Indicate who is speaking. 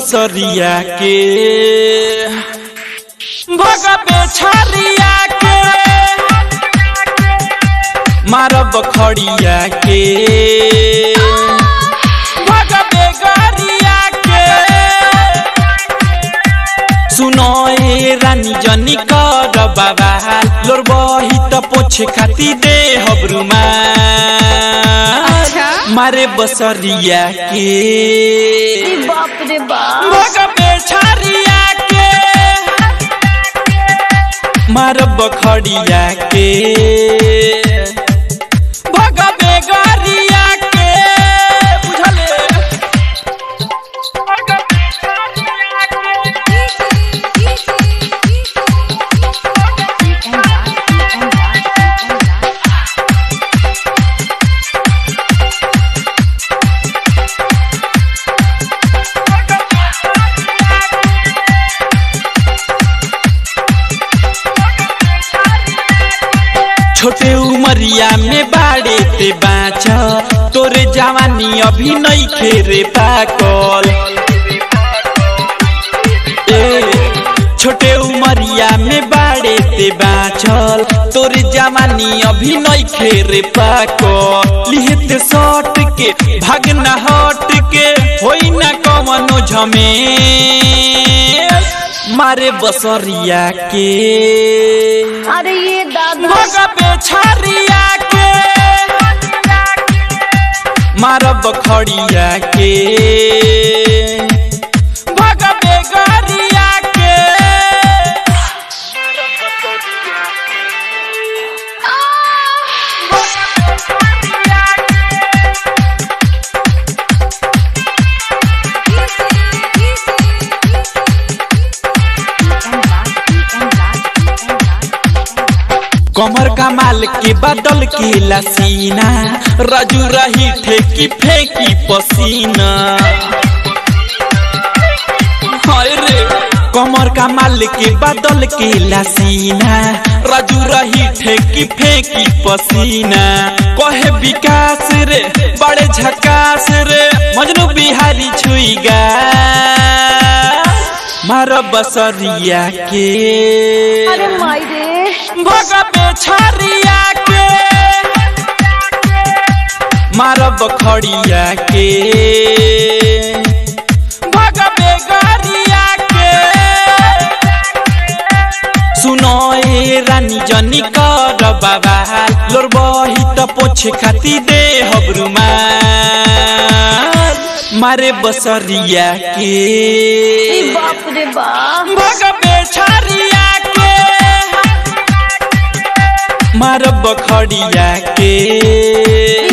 Speaker 1: बसरिया के भगबे छरिया के मारब खड़िया के भगबे गरिया के सुनो ए रानी जनी कर बाबा लोर बही त पोछे खाती दे हबरुमा
Speaker 2: अच्छा।
Speaker 1: मारे बसरिया के
Speaker 2: ई बाप रे बाप
Speaker 1: भगबे छरिया के मारब खड़िया के भगबे गरिया के बुझले भगबे छरिया के छोटे उमरिया में बाड़े ते बाँच तोरे जवानी अभी नहीं खेरे पाकल ए छोटे उमरिया में बाड़े ते बाँचल तोरे जवानी अभी नहीं खेरे पाकल लिहते सट के भागना हट के होई ना कमनो झमे मारे बसरिया के
Speaker 2: अरे ये दादा
Speaker 1: भगबे छरिया के मारब खड़िया के भगबे गरिया के कमर कमाल के बदल के लसीना रजू रही ठेकी फेंकी पसीना हाय रे कमर कमाल के बदल के लसीना रजू रही ठेकी फेंकी पसीना कहे विकास रे बड़े झकास रे मजनू बिहारी छुईगा मार बसरिया के
Speaker 2: अरे माई रे
Speaker 1: भगबे छरिया के मारब खड़िया के भगबे गरिया के सुनो ए रानी जनी कर बाबा लोर बही त पोछे खाती दे हबरुमा मारे बसरिया के
Speaker 2: ई बाप रे बाप
Speaker 1: भगबे छरिया के मारब खड़िया के